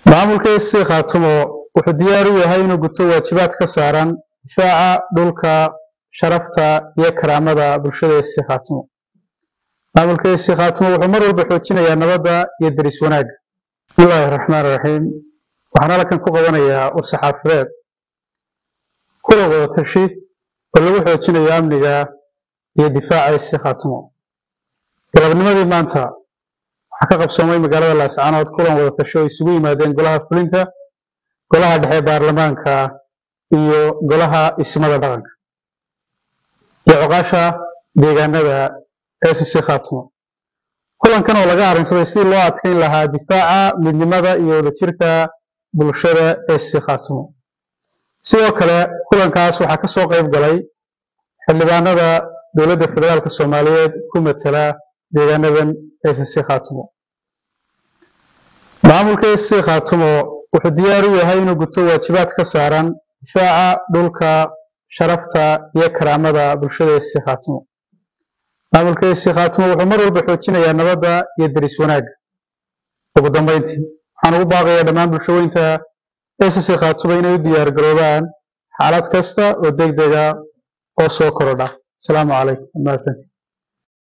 maamulka isi khaatumo wuxuu diyaar u yahay inuu guto waajibaad ka saaran difaaca dhulka sharafta iyo karaamada bulshada isi khaatumo maamulka isi khaatumo wuxuu mar walba xoojinayaa nabadda iyo deris wanaagga bismillaahi raxmaan raxiim waxaan halkan ku qabanayaa war-saxaafadeed kulan wada tashi oo lagu xoojinayo amniga iyo difaaca isi khaatumo galabnimadii maanta waxaa ka qabsoomay magaalada laascaanood kulan wada tashi oo isugu yimaadeen golaha fulinta golaha dhexe baarlamaanka iyo golaha ismada dhaqanka iyo coqaasha deegaanada ecc khaatumo kulankan oo laga arrinsaday sidii loo adkeyn lahaa difaaca midnimada iyo wadajirka bulshada ecc khaatumo sidoo kale kulankaas waxaa ka soo qayb galay xildhibaanada dowladda federaalka soomaaliyeed ku matala deegaanadan ecc khaatumo maamulka ecc khaatumo wuxuu diyaar u yahay inuu guto waajibaad ka saaran difaaca dhulka sharafta iyo karaamada bulshada ecc khaatumo maamulka ecc khaatumo wuxuu mar walba xoojinayaa nabadda iyo deris wanaagga ugu dambeyntii waxaan ugu baaqayaa dhammaan bulshaweynta ecc khaatumo inay u diyaar garoobaan xaalad kasta oo degdega oo soo korodha asalaamu calaykum mahadsantii